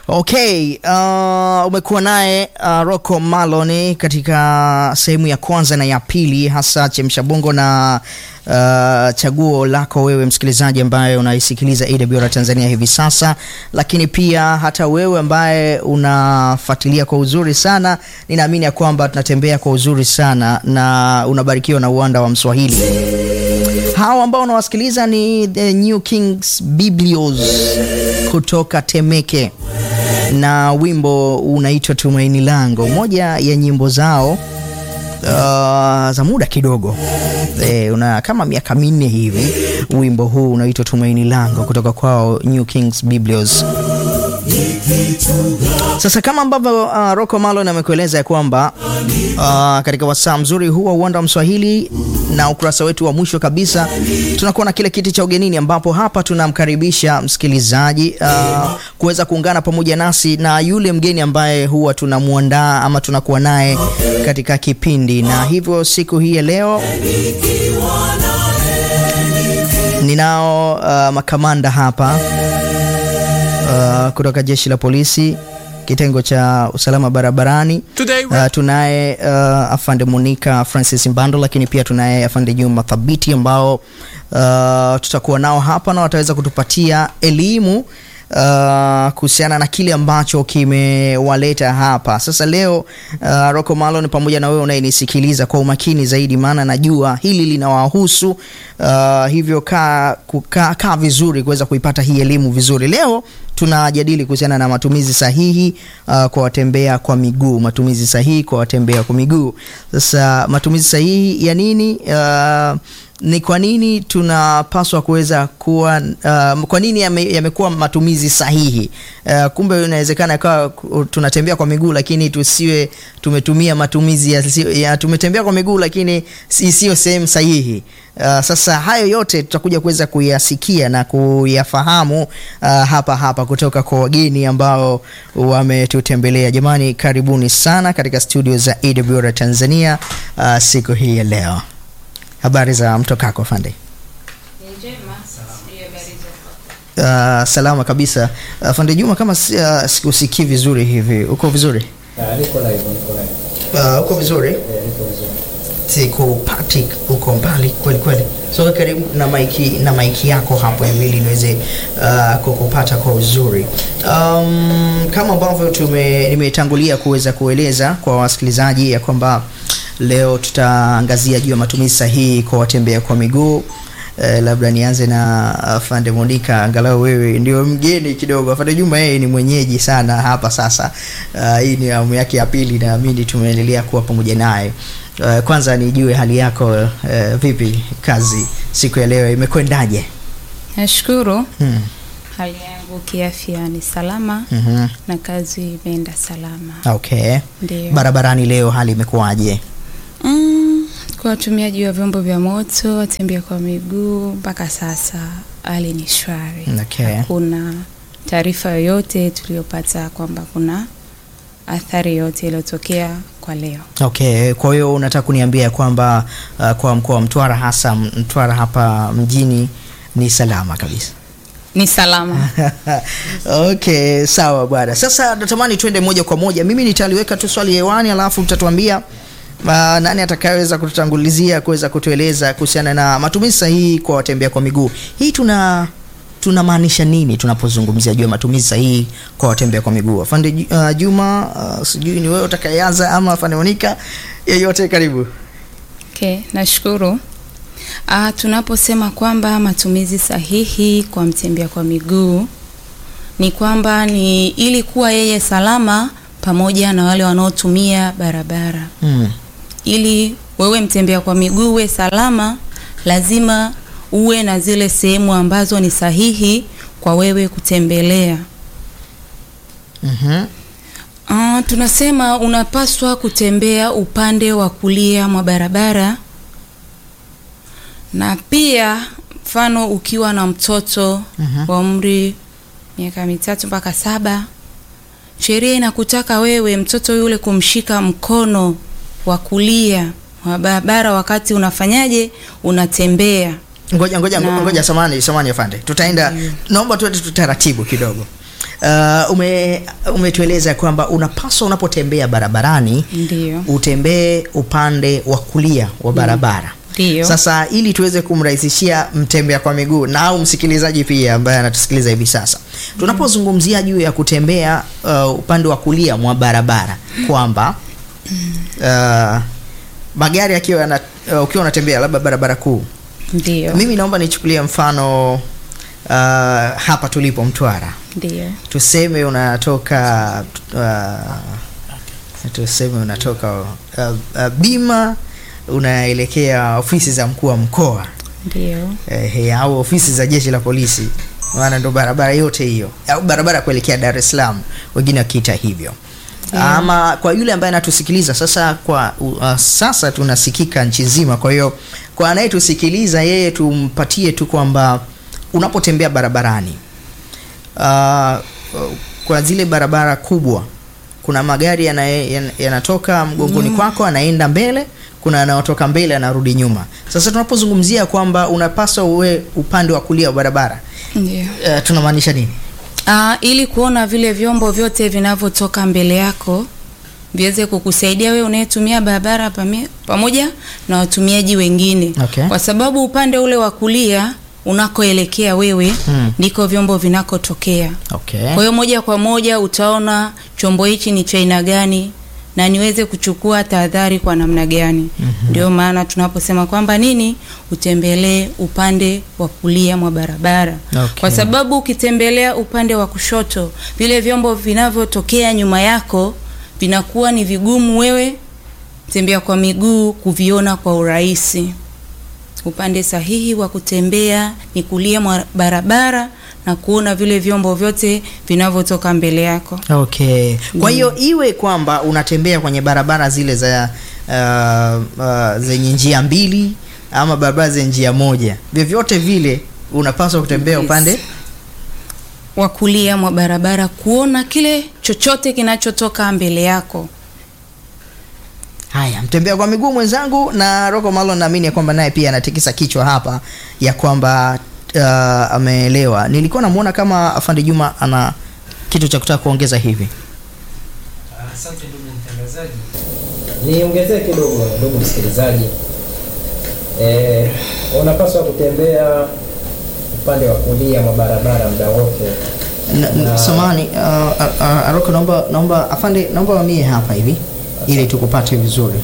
Okay, uh, umekuwa naye uh, Rocco Malone katika sehemu ya kwanza na ya pili, hasa chemsha bongo na uh, chaguo lako wewe msikilizaji ambaye unaisikiliza AWR Tanzania hivi sasa, lakini pia hata wewe ambaye unafuatilia kwa uzuri sana. Ninaamini ya kwamba tunatembea kwa uzuri sana na unabarikiwa na uwanda wa Mswahili. Hawa ambao unawasikiliza ni the New Kings Biblios kutoka Temeke na wimbo unaitwa Tumaini Lango, moja ya nyimbo zao uh, za muda kidogo e, una kama miaka minne hivi. Wimbo huu unaitwa Tumaini Lango kutoka kwao New Kings Biblios. Sasa kama ambavyo uh, Rocco Malone amekueleza ya kwamba uh, katika wasaa mzuri huu wa uwanda wa Mswahili na ukurasa wetu wa mwisho kabisa tunakuwa na kile kiti cha ugenini, ambapo hapa tunamkaribisha msikilizaji uh, kuweza kuungana pamoja nasi na yule mgeni ambaye huwa tunamwandaa ama tunakuwa naye katika kipindi, na hivyo siku hii ya leo ninao uh, makamanda hapa uh, kutoka jeshi la polisi kitengo cha usalama barabarani. Uh, tunaye uh, afande Monica Francis Mbando, lakini pia tunaye afande Juma Thabiti ambao uh, tutakuwa nao hapa na wataweza kutupatia elimu uh, kuhusiana na kile ambacho kimewaleta hapa sasa leo. Uh, Rocco Malone, pamoja na wewe unayenisikiliza kwa umakini zaidi, maana najua hili linawahusu uh, hivyo kaa kaa ka vizuri kuweza kuipata hii elimu vizuri. Leo tunajadili kuhusiana na matumizi sahihi uh, kwa watembea kwa miguu, matumizi sahihi kwa watembea kwa miguu. Sasa matumizi sahihi ya nini? Uh, ni kwa nini tunapaswa kuweza kuwa uh, kwa nini yamekuwa yame matumizi sahihi uh, kumbe inawezekana ikawa tunatembea kwa miguu lakini tusiwe tumetumia matumizi ya, ya tumetembea kwa miguu lakini isiyo sehemu sahihi. Uh, sasa hayo yote tutakuja kuweza kuyasikia na kuyafahamu uh, hapa hapa kutoka kwa wageni ambao wametutembelea. Jamani, karibuni sana katika studio za AWR Tanzania uh, siku hii ya leo. Habari za mtokako Fande? Uh, salama kabisa. Uh, Fande Juma, kama uh, sikusikii vizuri hivi, uko vizuri? Ah, niko live, niko live. Uh, uko vizuri? Eh, niko vizuri. Sikupati, uko mbali kweli kweli. So karibu na maiki na maiki yako hapo ili niweze uh, kukupata kwa uzuri. Um, kama ambavyo tume nimetangulia kuweza kueleza kwa wasikilizaji ya kwamba leo tutaangazia juu ya matumizi sahihi kwa watembea kwa miguu. Eh, labda nianze na afande Monica, angalau wewe ndio mgeni kidogo. Afande Juma yeye ni mwenyeji sana hapa sasa. Uh, hii ni awamu yake ya pili, naamini tumeendelea kuwa pamoja naye. Uh, kwanza nijue hali yako uh, vipi? Kazi siku ya leo imekwendaje? Nashukuru. Hmm. Hali yangu kiafya ni salama Mhm. na kazi imeenda salama. Okay. Ndio. Barabarani leo hali imekuwaje? Mm, kwa watumiaji wa vyombo vya moto, watembea kwa miguu, mpaka sasa hali ni shwari. Okay. Hakuna taarifa yoyote tuliyopata kwamba kuna athari yoyote iliyotokea kwa leo. Okay, kwa hiyo unataka kuniambia kwamba uh, kwa mkoa wa Mtwara hasa Mtwara hapa mjini ni salama kabisa. Ni salama. Okay, sawa bwana. Sasa natamani twende moja kwa moja. Mimi nitaliweka tu swali hewani, alafu mtatuambia uh, nani atakayeweza kututangulizia kuweza kutueleza kuhusiana na matumizi sahihi kwa watembea kwa miguu. Hii tuna tunamaanisha nini tunapozungumzia juu ya matumizi sahihi kwa watembea kwa miguu? Afande Ju- uh, Juma, uh, sijui ni wewe utakayeanza ama afande Monica, yeyote karibu. Okay, nashukuru. Ah, tunaposema kwamba matumizi sahihi kwa mtembea kwa miguu ni kwamba ni ili kuwa yeye salama pamoja na wale wanaotumia barabara. Mm. Ili wewe mtembea kwa miguu uwe salama, lazima uwe na zile sehemu ambazo ni sahihi kwa wewe kutembelea. Mhm. Ah, tunasema unapaswa kutembea upande wa kulia mwa barabara, na pia mfano ukiwa na mtoto Mhm. wa umri miaka mitatu mpaka saba, sheria inakutaka wewe mtoto yule kumshika mkono wa kulia wa barabara wakati unafanyaje, unatembea. Ngoja ngoja Na- ngoja, samani samani afande, tutaenda naomba tuende tutaratibu kidogo. Uh, ume umetueleza kwamba unapaswa unapotembea barabarani Ndio. utembee upande wa kulia wa barabara. Ndio. Sasa ili tuweze kumrahisishia mtembea kwa miguu na au msikilizaji pia ambaye anatusikiliza hivi sasa, tunapozungumzia juu ya kutembea uh, upande wa kulia mwa barabara kwamba uh, magari akiwa yana uh, ukiwa unatembea labda barabara kuu, Ndio. mimi naomba nichukulie mfano uh, hapa tulipo Mtwara, Ndio. tuseme unatoka uh, tuseme unatoka uh, uh, Bima unaelekea ofisi za mkuu wa mkoa Ndio. eh, au ofisi za jeshi la polisi, maana ndo barabara yote hiyo, au barabara kuelekea Dar es Salaam, wengine wakiita hivyo. Yeah. Ama kwa yule ambaye anatusikiliza sasa, kwa uh, sasa tunasikika nchi nzima. Kwa hiyo kwa anayetusikiliza yeye, tumpatie tu kwamba unapotembea barabarani uh, kwa zile barabara kubwa kuna magari yanaye- yan- yanatoka mgongoni kwako anaenda mbele, kuna yanayotoka mbele anarudi nyuma. Sasa tunapozungumzia kwamba unapaswa uwe upande wa kulia wa barabara Ndio. uh, tunamaanisha nini? Ah, ili kuona vile vyombo vyote vinavyotoka mbele yako viweze kukusaidia wewe unayetumia barabara pame- pamoja na watumiaji wengine Okay. kwa sababu upande ule wa kulia unakoelekea wewe Hmm. ndiko vyombo vinakotokea. Okay. Kwa hiyo moja kwa moja utaona chombo hichi ni cha aina gani na niweze kuchukua tahadhari kwa namna gani. Ndio maana tunaposema kwamba nini, utembelee upande wa kulia mwa barabara Okay. kwa sababu ukitembelea upande wa kushoto, vile vyombo vinavyotokea nyuma yako vinakuwa ni vigumu wewe tembea kwa miguu kuviona kwa urahisi. Upande sahihi wa kutembea ni kulia mwa barabara na kuona vile vyombo vyote vinavyotoka mbele yako. Okay. Kwa hiyo iwe kwamba unatembea kwenye barabara zile za uh, uh, zenye njia mbili ama barabara zenye njia moja, vyovyote vile unapaswa kutembea Yes. upande Wa kulia mwa barabara kuona kile chochote kinachotoka mbele yako. Haya, mtembea kwa miguu mwenzangu na Rocco Malon, naamini ya kwamba naye pia anatikisa kichwa hapa ya kwamba uh, ameelewa. Nilikuwa namuona kama afande Juma ana kitu cha kutaka kuongeza hivi. Asante ndugu mtangazaji. Niongezee kidogo ndugu msikilizaji. Eh, unapaswa kutembea upande wa kulia mwa barabara muda wote. N- n- Na- Samahani, uh, uh, uh, Rocco, naomba naomba afande, naomba wamie hapa hivi ili tukupate vizuri.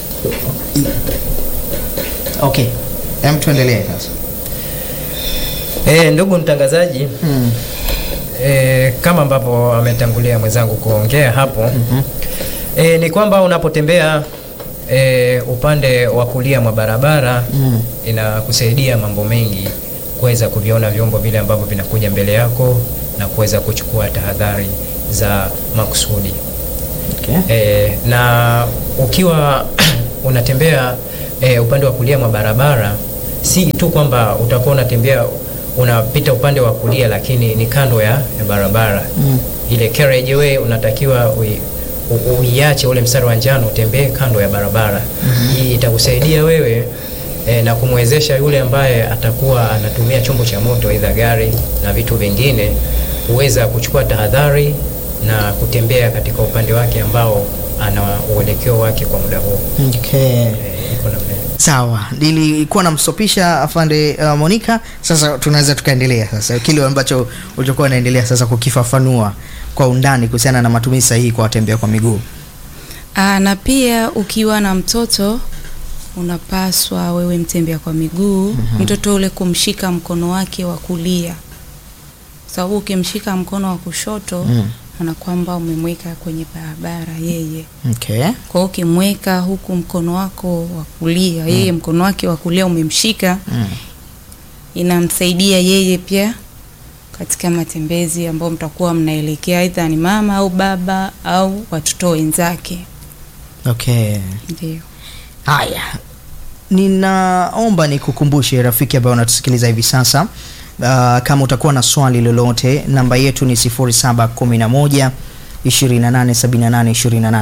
Okay, hem, tuendelee sasa. Eh, ndugu mtangazaji, Hmm. E, kama ambavyo ametangulia mwenzangu kuongea hapo mm-hmm. E, ni kwamba unapotembea e, upande wa kulia mwa barabara Mm. inakusaidia mambo mengi kuweza kuviona vyombo vile ambavyo vinakuja mbele yako na kuweza kuchukua tahadhari za makusudi Okay. e, na ukiwa unatembea e, upande wa kulia mwa barabara si tu kwamba utakuwa unatembea unapita upande wa kulia lakini ni kando ya, ya barabara Mm. ile carriageway unatakiwa ui- u- uiache ule mstari wa njano utembee kando ya barabara hii itakusaidia wewe e, na kumwezesha yule ambaye atakuwa anatumia chombo cha moto aidha gari na vitu vingine kuweza kuchukua tahadhari na kutembea katika upande wake ambao ana uelekeo wake kwa muda huo Okay. e, iko namna hiyo. Sawa, nilikuwa namstopisha afande uh, Monica. Sasa tunaweza tukaendelea sasa kile ambacho ulichokuwa unaendelea sasa kukifafanua kwa undani kuhusiana na matumizi sahihi kwa watembea kwa miguu. Aa, na pia ukiwa na mtoto unapaswa wewe mtembea kwa miguu mtoto ule kumshika mkono wake wa kulia, sababu ukimshika mkono wa kushoto Mm. ana kwamba umemweka kwenye barabara yeye. Okay. Kwa hiyo ukimweka huku mkono wako wa kulia, yeye mkono wake wa kulia umemshika, Mm. inamsaidia yeye pia katika matembezi ambayo mtakuwa mnaelekea, aidha ni mama au baba au watoto wenzake. Okay. Ndio. Haya, ninaomba nikukumbushe rafiki ambaye unatusikiliza hivi sasa uh, kama utakuwa na swali lolote, namba yetu ni 0711 2878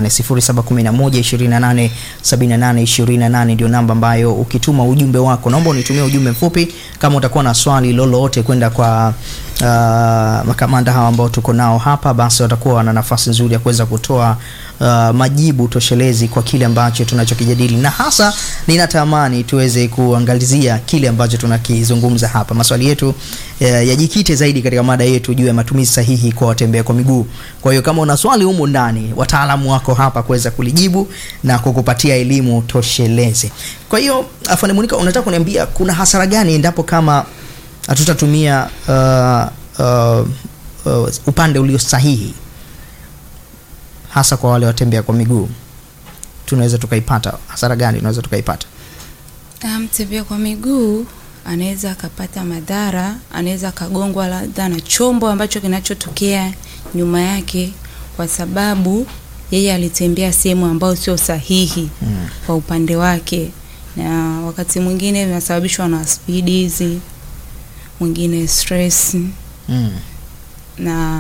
0711 2878 ndio namba ambayo ukituma ujumbe wako, naomba unitumie ujumbe mfupi kama utakuwa na swali lolote kwenda kwa uh, makamanda hawa ambao tuko nao hapa, basi watakuwa na nafasi nzuri ya kuweza kutoa uh, majibu toshelezi kwa kile ambacho tunachokijadili, na hasa ninatamani tuweze kuangalizia kile ambacho tunakizungumza hapa. Maswali yetu uh, yajikite zaidi katika mada yetu juu ya matumizi sahihi kwa watembea kwa miguu. Kwa hiyo kama una swali humu ndani, wataalamu wako hapa kuweza kulijibu na kukupatia elimu toshelezi. Kwa hiyo afande Monica, unataka kuniambia kuna hasara gani endapo kama hatutatumia uh, uh, uh, upande ulio sahihi hasa kwa wale watembea kwa miguu, tunaweza tukaipata hasara gani? Tunaweza tukaipata Mtembea kwa miguu anaweza akapata madhara, anaweza akagongwa labda na chombo ambacho kinachotokea nyuma yake, kwa sababu yeye alitembea sehemu ambayo sio sahihi mm. kwa upande wake, na wakati mwingine vinasababishwa na spidi hizi, mwingine stress Mm. na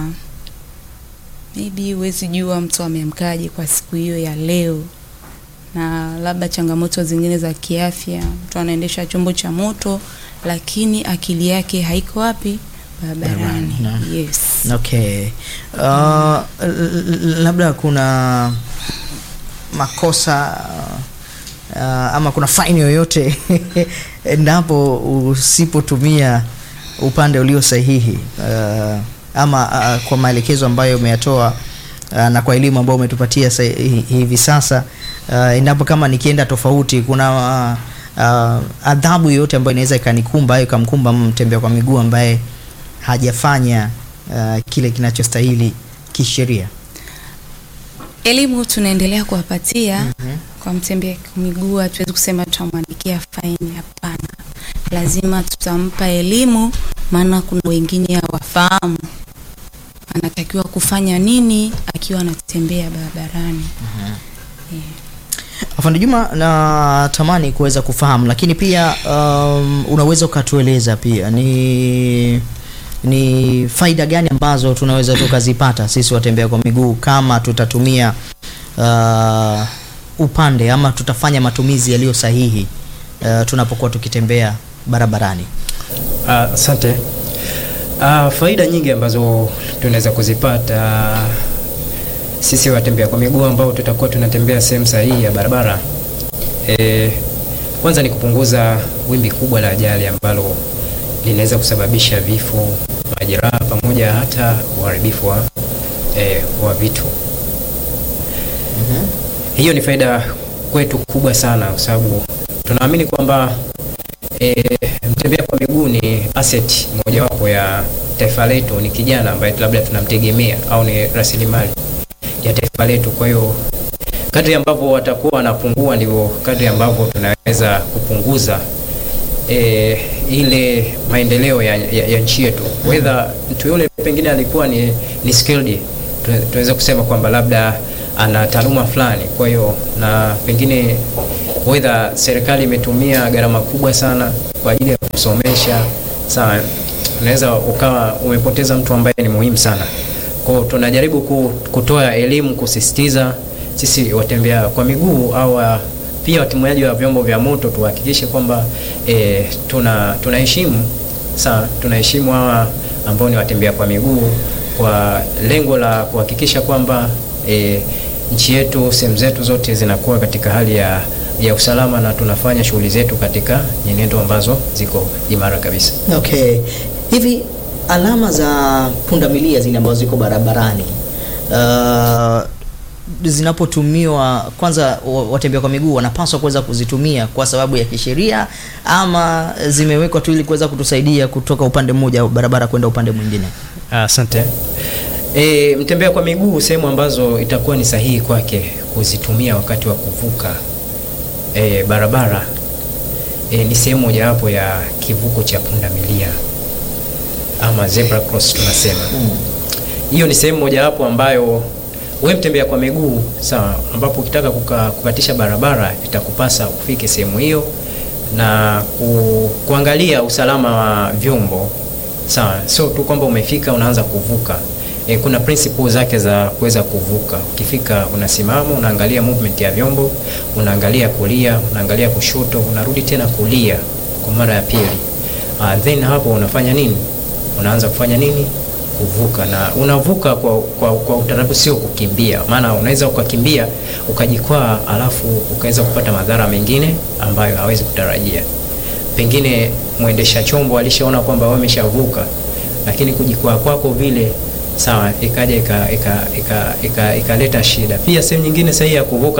maybe huwezi jua mtu ameamkaje kwa siku hiyo ya leo, na labda changamoto zingine za kiafya. Mtu anaendesha chombo cha moto, lakini akili yake haiko wapi? Barabarani. Barabarani, Yes. Okay. Uh, l- l- labda kuna makosa uh, ama kuna faini yoyote endapo usipotumia upande ulio sahihi uh, ama uh, kwa maelekezo ambayo umeyatoa uh, na kwa elimu ambayo umetupatia sa- hi- hivi sasa uh, endapo kama nikienda tofauti kuna uh, uh, adhabu yoyote ambayo inaweza ikanikumba au ikamkumba mtembea kwa miguu ambaye hajafanya uh, kile kinachostahili kisheria. Elimu tunaendelea kuwapatia Mhm. kwa mtembea kwa miguu, hatuwezi kusema tutamwandikia faini. Hapana, lazima tutampa elimu, maana kuna wengine hawafahamu anatakiwa kufanya nini akiwa anatembea barabarani. Afande Juma, natamani kuweza kufahamu, lakini pia um, unaweza ukatueleza pia ni ni faida gani ambazo tunaweza tukazipata sisi watembea kwa miguu kama tutatumia uh, upande ama tutafanya matumizi yaliyo sahihi uh, tunapokuwa tukitembea barabarani. Ah, Asante. Ah, faida nyingi ambazo tunaweza kuzipata sisi watembea kwa miguu ambao tutakuwa tunatembea sehemu sahihi ya barabara. E, kwanza ni kupunguza wimbi kubwa la ajali ambalo linaweza kusababisha vifo, majeraha pamoja hata uharibifu wa, e, wa vitu. Hiyo ni faida kwetu kubwa sana kwa sababu tunaamini kwamba e, mtembea kwa miguu ni asset mojawapo ya taifa letu, ni kijana ambaye labda tunamtegemea au ni rasilimali ya taifa letu. Kwa hiyo kadri ambavyo watakuwa wanapungua, ndivyo kadri ambavyo tunaweza kupunguza e, ile maendeleo ya, ya, ya nchi yetu. Whether mtu yule pengine alikuwa ni, ni skilled, tuna- tunaweza kusema kwamba labda ana taaluma fulani, kwa hiyo na pengine whether serikali imetumia gharama kubwa sana kwa ajili ya kusomesha sawa, unaweza ukawa umepoteza mtu ambaye ni muhimu sana. Kwa hiyo tunajaribu ku- kutoa elimu, kusisitiza sisi watembea kwa miguu au wa- pia watumiaji wa vyombo vya moto tuhakikishe kwamba e, tuna tunaheshimu sawa, tunaheshimu hawa ambao ni watembea kwa miguu kwa lengo la kuhakikisha kwamba e, nchi yetu sehemu zetu zote zinakuwa katika hali ya, ya usalama na tunafanya shughuli zetu katika nyenendo ambazo ziko imara kabisa. Okay. Hivi alama za pundamilia zile ambazo ziko barabarani uh, zinapotumiwa kwanza, wa- watembea kwa miguu wanapaswa kuweza kuzitumia kwa sababu ya kisheria ama zimewekwa tu ili kuweza kutusaidia kutoka upande mmoja wa barabara kwenda upande mwingine? Asante. E, mtembea kwa miguu sehemu ambazo itakuwa ni sahihi kwake kuzitumia wakati wa kuvuka e, barabara e, ni sehemu mojawapo ya kivuko cha pundamilia ama zebra cross tunasema. Hiyo ni sehemu mojawapo ambayo we mtembea kwa miguu sawa, ambapo ukitaka kuka, kukatisha barabara itakupasa ufike sehemu hiyo na ku, kuangalia usalama wa vyombo sawa, sio tu kwamba umefika unaanza kuvuka. e, kuna principle zake za kuweza kuvuka. Ukifika unasimama, unaangalia movement ya vyombo, unaangalia kulia, unaangalia kushoto, unarudi tena kulia kwa mara ya pili. Uh, then hapo unafanya nini? Unaanza kufanya nini? Kuvuka, na unavuka kwa, kwa, kwa utaratibu, sio kukimbia. Maana unaweza ukakimbia ukajikwaa, alafu ukaweza kupata madhara mengine ambayo hawezi kutarajia. Pengine mwendesha chombo alishaona kwamba wewe umeshavuka, lakini kujikwaa kwako vile sawa, ikaja ikaleta ika, ika, shida. Pia sehemu nyingine sahihi ya kuvuka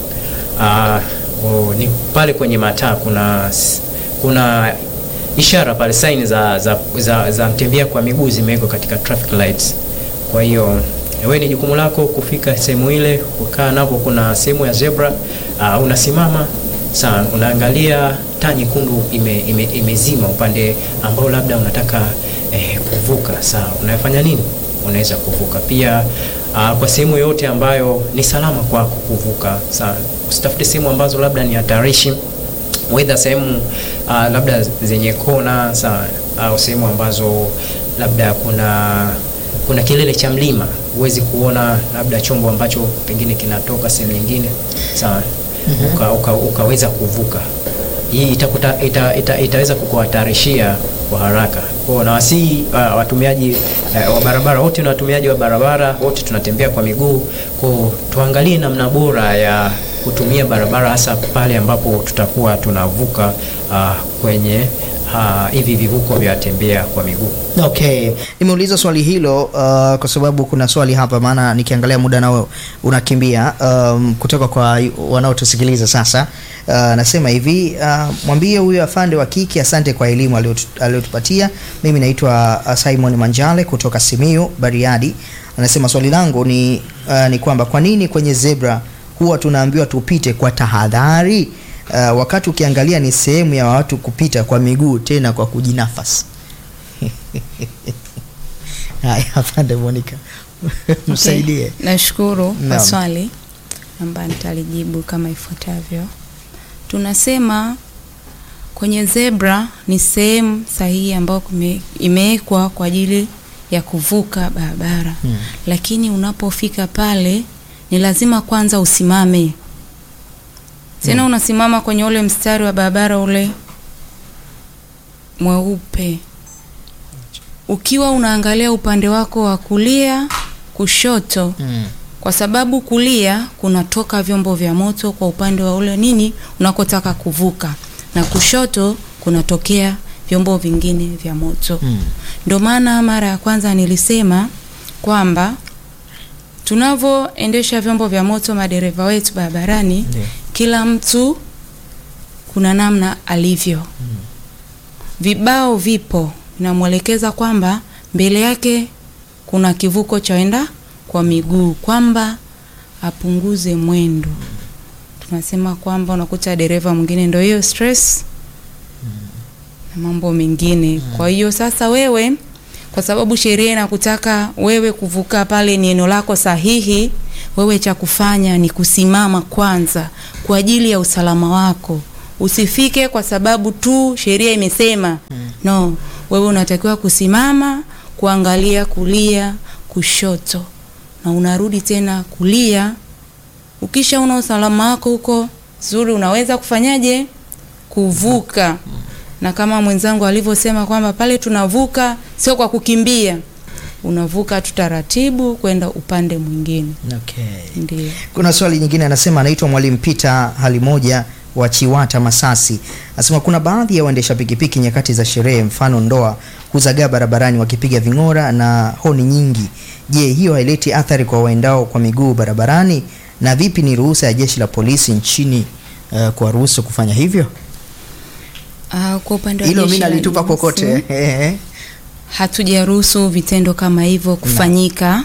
uh, oh, ni pale kwenye mataa kuna kuna ishara pale sign za, za, za, za mtembea kwa miguu zimewekwa katika traffic lights. Kwa hiyo wewe ni jukumu lako kufika sehemu ile, kukaa napo. Kuna sehemu ya zebra uh, unasimama sawa, unaangalia taa nyekundu ime, ime, imezima upande ambao labda unataka eh, kuvuka sawa, unafanya nini? Unaweza kuvuka pia uh, kwa sehemu yoyote ambayo ni salama kwako kuvuka sawa. Usitafute sehemu ambazo labda ni hatarishi wedha sehemu uh, labda zenye kona sawa, au sehemu ambazo labda kuna kuna kilele cha mlima, huwezi kuona labda chombo ambacho pengine kinatoka sehemu nyingine sawa, mm -hmm. uka, uka, ukaweza kuvuka. Hii itakuta, ita, ita, itaweza kukuhatarishia kwa haraka. Kwa na wasi uh, watumiaji uh, wa barabara wote na watumiaji wa barabara wote tunatembea kwa miguu, kwa tuangalie namna bora ya kutumia barabara hasa pale ambapo tutakuwa tunavuka uh, kwenye hivi uh, vivuko vya tembea kwa miguu. Okay, nimeuliza swali hilo uh, kwa sababu kuna swali hapa, maana nikiangalia muda nao unakimbia, um, kutoka kwa wanaotusikiliza sasa. Uh, nasema hivi uh, mwambie huyo afande wa kike asante kwa elimu aliyotupatia. Mimi naitwa uh, Simon Manjale kutoka Simiyu Bariadi. Anasema swali langu ni, uh, ni kwamba kwa nini kwenye zebra huwa tunaambiwa tupite kwa tahadhari uh, wakati ukiangalia ni sehemu ya watu kupita kwa miguu tena kwa kujinafasi. Haya, afande Monica msaidie. Okay. Nashukuru kwa swali ambayo nitalijibu kama ifuatavyo. Tunasema kwenye zebra ni sehemu sahihi ambayo imewekwa kwa ajili ya kuvuka barabara hmm. Lakini unapofika pale ni lazima kwanza usimame tena, hmm. Unasimama kwenye ule mstari wa barabara ule mweupe, ukiwa unaangalia upande wako wa kulia, kushoto hmm. Kwa sababu kulia kunatoka vyombo vya moto kwa upande wa ule nini unakotaka kuvuka, na kushoto kunatokea vyombo vingine vya moto hmm. Ndio maana mara ya kwanza nilisema kwamba tunavyoendesha vyombo vya moto madereva wetu barabarani, yeah. Kila mtu kuna namna alivyo mm. Vibao vipo vinamwelekeza kwamba mbele yake kuna kivuko cha enda kwa miguu, kwamba apunguze mwendo mm. Tunasema kwamba unakuta dereva mwingine ndio hiyo stress mm. na mambo mengine mm. Kwa hiyo sasa wewe kwa sababu sheria inakutaka wewe kuvuka pale, ni eneo lako sahihi. Wewe cha kufanya ni kusimama kwanza kwa ajili ya usalama wako. Usifike kwa sababu tu sheria imesema hmm. No, wewe unatakiwa kusimama, kuangalia kulia, kushoto, na unarudi tena kulia. Ukisha una usalama wako huko zuri, unaweza kufanyaje? Kuvuka hmm. Na kama mwenzangu alivyosema kwamba pale tunavuka sio kwa kukimbia, unavuka tu taratibu kwenda upande mwingine. Okay. Ndio. Kuna swali nyingine, anasema anaitwa Mwalimu Peter hali moja wa Chiwata Masasi, anasema kuna baadhi ya waendesha pikipiki nyakati za sherehe, mfano ndoa, huzagaa barabarani wakipiga ving'ora na honi nyingi. Je, hiyo haileti athari kwa waendao kwa miguu barabarani? Na vipi ni ruhusa ya jeshi la polisi nchini uh, kuwaruhusu kufanya hivyo? Uh, kwa upande wa hilo jeshi mimi la nalitupa polisi, kokote hatujaruhusu vitendo kama hivyo kufanyika.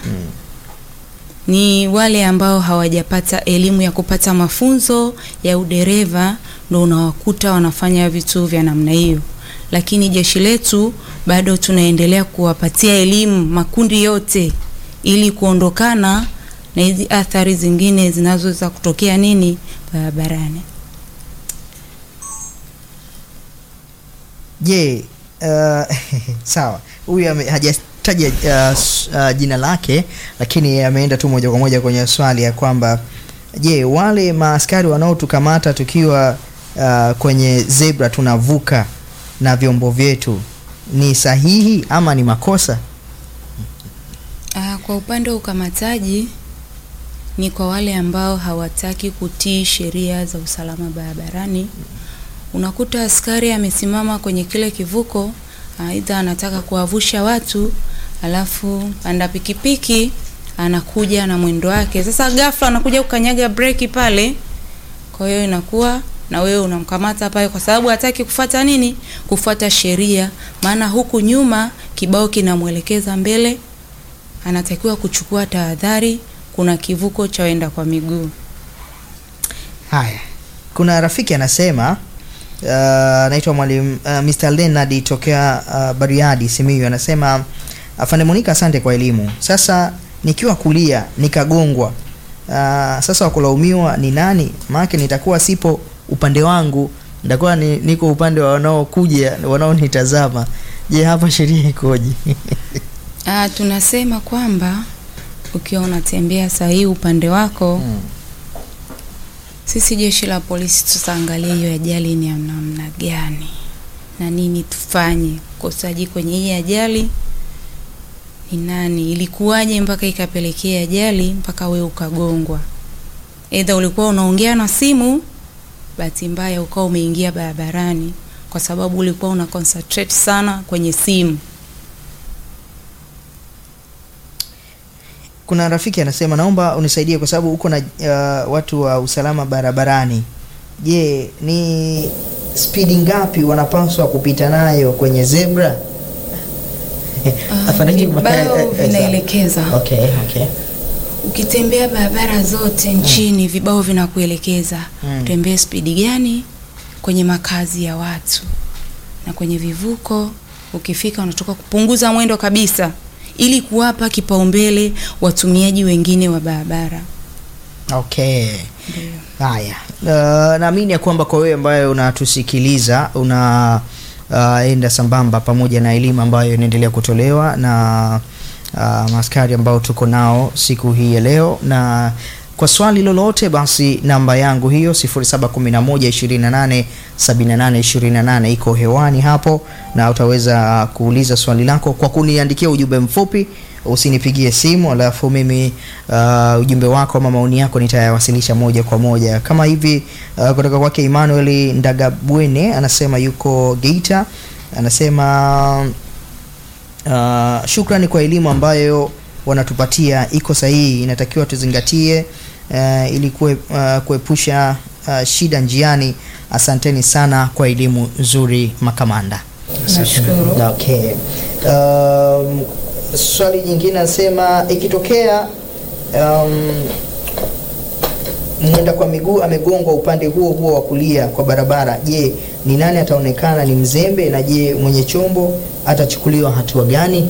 Ni wale ambao hawajapata elimu ya kupata mafunzo ya udereva ndo unawakuta wanafanya vitu vya namna hiyo, lakini jeshi letu bado tunaendelea kuwapatia elimu makundi yote, ili kuondokana na hizi athari zingine zinazoweza kutokea nini barabarani. Je, uh, sawa, huyu ame- haja- hakutaja uh, s- uh, jina lake, lakini ameenda tu moja kwa moja kwenye swali ya kwamba je, wale maaskari wanaotukamata tukiwa uh, kwenye zebra tunavuka na vyombo vyetu ni sahihi ama ni makosa? Ah, kwa upande wa ukamataji ni kwa wale ambao hawataki kutii sheria za usalama barabarani. Unakuta askari amesimama kwenye kile kivuko, aidha anataka kuwavusha watu, alafu panda pikipiki anakuja na mwendo wake. Sasa ghafla anakuja kukanyaga breki pale, kwa hiyo inakuwa na wewe unamkamata pale kwa sababu hataki kufuata nini? Kufuata sheria, maana huku nyuma kibao kinamwelekeza mbele anatakiwa kuchukua tahadhari, kuna kivuko cha waenda kwa miguu. Haya, kuna rafiki anasema uh, anaitwa mwalimu uh, Mr. Leonard tokea uh, Bariadi Simiyu, anasema afande Monica, asante kwa elimu. Sasa nikiwa kulia nikagongwa, uh, sasa wakulaumiwa ni nani? Maana nitakuwa sipo upande wangu, nitakuwa ni, niko upande wa wanaokuja wanaonitazama. Je, hapa sheria ikoje? Ah, tunasema kwamba ukiwa unatembea sahihi upande wako Mm. sisi jeshi la polisi tutaangalia hiyo ajali ni ya namna gani na nini tufanye. Kosaji kwenye hii ajali ni nani, ilikuwaje mpaka ikapelekea ajali mpaka we ukagongwa? Aidha ulikuwa unaongea na simu, bahati mbaya ukawa umeingia barabarani kwa sababu ulikuwa una concentrate sana kwenye simu. Kuna rafiki anasema naomba unisaidie kwa sababu uko na uh, watu wa usalama barabarani. Je, ni spidi ngapi wanapaswa kupita nayo kwenye zebra? Ah, Afande Juma, vibao eh, eh, eh, vinaelekeza. Okay, okay. Ukitembea barabara zote nchini vibao vinakuelekeza Mm. tembee spidi gani kwenye makazi ya watu na kwenye vivuko. Ukifika unatoka kupunguza mwendo kabisa, ili kuwapa kipaumbele watumiaji wengine wa barabara. Okay. Ndio. Haya, uh, naamini ya kwamba kwa wewe ambaye unatusikiliza una uh, enda sambamba pamoja na elimu ambayo inaendelea kutolewa na uh, maaskari ambao tuko nao siku hii ya leo, na kwa swali lolote basi namba yangu hiyo 0711287828 iko hewani hapo, na utaweza kuuliza swali lako kwa kuniandikia ujumbe mfupi usinipigie simu alafu mimi uh, ujumbe wako ama maoni yako nitayawasilisha moja kwa moja kama hivi uh, kutoka kwake Emmanuel Ndagabwene anasema yuko Geita anasema uh, shukrani kwa elimu ambayo wanatupatia iko sahihi inatakiwa tuzingatie uh, ili kue, uh, kuepusha uh, shida njiani asanteni sana kwa elimu nzuri makamanda Nashukuru. Okay. Um, swali jingine nasema ikitokea um, mwenda kwa miguu amegongwa upande huo huo wa kulia kwa barabara, je, ni nani ataonekana ni mzembe, na je mwenye chombo atachukuliwa hatua gani?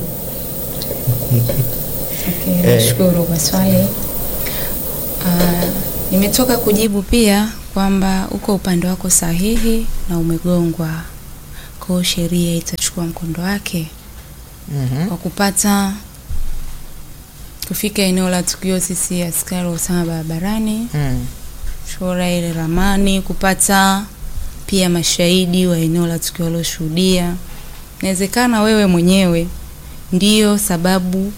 Okay, nashukuru kwa swali. Ah, nimetoka kujibu pia kwamba uko upande wako sahihi na umegongwa, kwa hiyo sheria itachukua mkondo wake Mhm. kwa kupata kufika eneo la tukio. Sisi askari wa usalama barabarani Mm. chora ile ramani, kupata pia mashahidi wa eneo la tukio walioshuhudia. Inawezekana wewe mwenyewe ndiyo sababu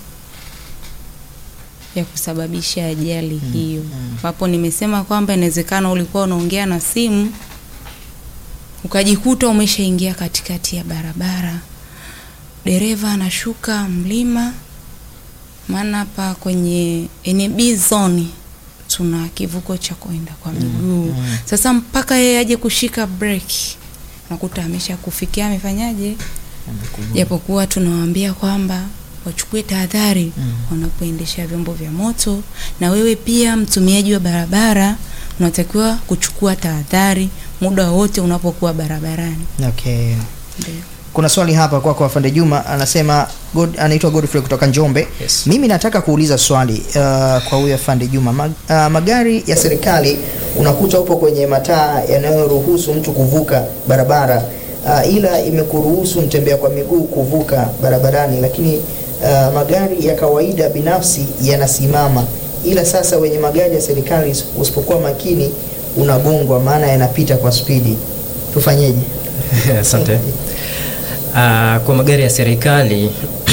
ya kusababisha ajali hiyo, ambapo nimesema kwamba inawezekana ulikuwa unaongea na simu ukajikuta umeshaingia katikati ya barabara, dereva anashuka mlima, maana hapa kwenye NB zone tuna kivuko cha kwenda kwa miguu. Sasa mpaka yeye aje kushika breki, nakuta amesha kufikia, amefanyaje? Japokuwa tunawaambia kwamba wachukue tahadhari wanapoendesha vyombo vya moto, na wewe pia mtumiaji wa barabara unatakiwa kuchukua tahadhari muda wote unapokuwa barabarani. Okay. Ndio. Kuna swali hapa kwako kwa Afande Juma anasema God, anaitwa Godfrey kutoka Njombe. Yes. Mimi nataka kuuliza swali uh, kwa huyu Afande Juma. Mag, uh, magari ya serikali unakuta upo kwenye mataa yanayoruhusu mtu kuvuka barabara uh, ila imekuruhusu mtembea kwa miguu kuvuka barabarani, lakini uh, magari ya kawaida binafsi yanasimama, ila sasa wenye magari ya serikali usipokuwa makini unagongwa, maana yanapita kwa spidi. Tufanyeje? Asante. Uh, kwa magari ya serikali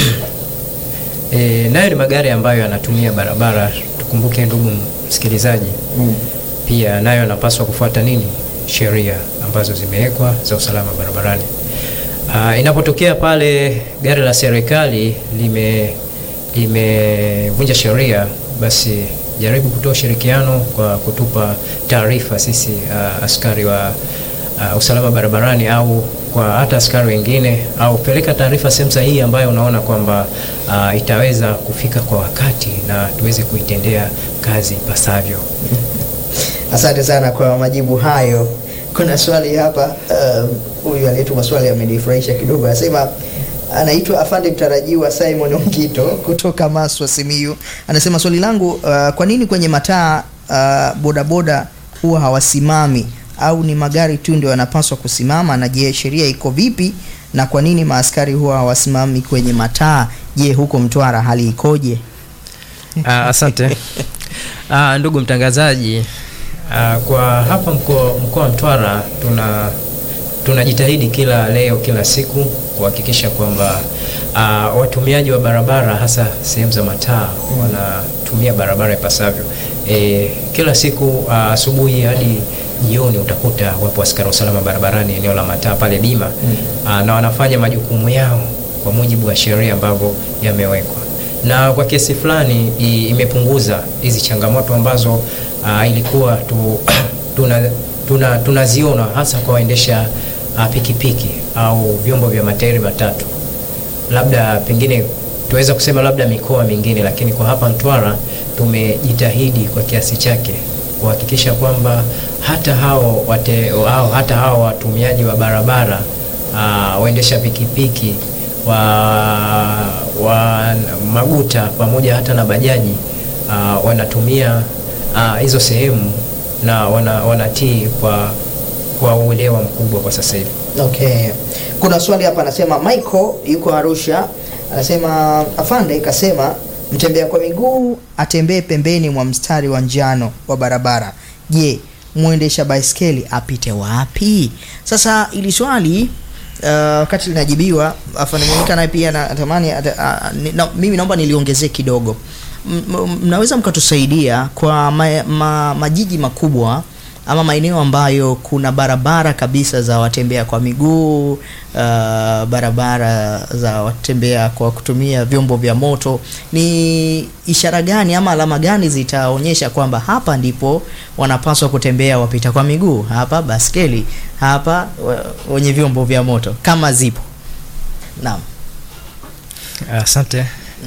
e, nayo ni magari ambayo yanatumia barabara. Tukumbuke ndugu msikilizaji, Mm. pia nayo yanapaswa kufuata nini, sheria ambazo zimewekwa za usalama barabarani. Uh, inapotokea pale gari la serikali lime limevunja sheria, basi jaribu kutoa ushirikiano kwa kutupa taarifa sisi uh, askari wa uh, usalama barabarani au kwa hata askari wengine, au peleka taarifa sehemu sahihi ambayo unaona kwamba uh, itaweza kufika kwa wakati na tuweze kuitendea kazi ipasavyo. Asante sana kwa majibu hayo. Kuna swali hapa, huyu um, aliyetuma swali amenifurahisha kidogo, anasema anaitwa afande mtarajiwa Simon Ongito kutoka Maswa Simiyu. Anasema swali langu, uh, kwa nini kwenye mataa uh, bodaboda huwa hawasimami au ni magari tu ndio yanapaswa kusimama? Na je, sheria iko vipi? Na kwa nini maaskari huwa hawasimami kwenye mataa? Je, huko Mtwara hali ikoje? Uh, asante uh, ndugu mtangazaji uh, kwa hapa mkoa mkoa wa Mtwara tuna tunajitahidi kila leo kila siku kuhakikisha kwamba uh, watumiaji wa barabara hasa sehemu za mataa wanatumia barabara ipasavyo. E, kila siku asubuhi uh, hadi jioni utakuta wapo askari wa usalama barabarani eneo la mataa pale Bima mm. uh, na wanafanya majukumu yao kwa mujibu wa sheria ambavyo yamewekwa na kwa kiasi fulani imepunguza hizi changamoto ambazo uh, ilikuwa tu, tuna tunaziona tuna hasa kwa waendesha uh, pikipiki au vyombo vya matairi matatu, labda pengine tuweza kusema labda mikoa mingine, lakini kwa hapa Mtwara tumejitahidi kwa kiasi chake kuhakikisha kwamba hata hao wate, hao, hata hao watumiaji wa barabara uh, waendesha pikipiki wa, wa maguta pamoja hata na bajaji uh, wanatumia hizo uh, sehemu na wana, wanatii kwa kwa uelewa mkubwa kwa sasa hivi. Okay. Kuna swali hapa anasema Michael yuko Arusha anasema afande kasema mtembea kwa miguu atembee pembeni mwa mstari wa njano wa barabara. Je, mwendesha baiskeli apite wapi? Sasa ili swali wakati uh, linajibiwa afande Monica naye pia natamani uh, na, mimi naomba niliongezee kidogo. Mnaweza mkatusaidia kwa ma, ma, majiji makubwa ama maeneo ambayo kuna barabara kabisa za watembea kwa miguu uh, barabara za watembea kwa kutumia vyombo vya moto, ni ishara gani ama alama gani zitaonyesha kwamba hapa ndipo wanapaswa kutembea wapita kwa miguu, hapa baskeli, hapa wenye vyombo vya moto kama zipo? Naam, asante.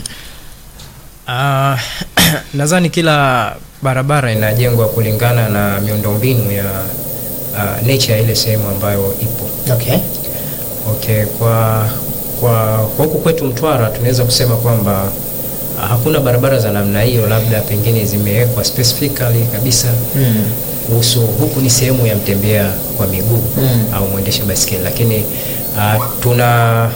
Uh, nadhani kila barabara inajengwa kulingana na miundombinu ya uh, nature ya ile sehemu ambayo ipo. Okay. Okay, kwa kwa huku kwetu Mtwara tunaweza kusema kwamba uh, hakuna barabara za namna hiyo, labda pengine zimewekwa specifically kabisa kuhusu mm. huku ni sehemu ya mtembea kwa miguu mm. au mwendesha baiskeli, lakini uh, tuna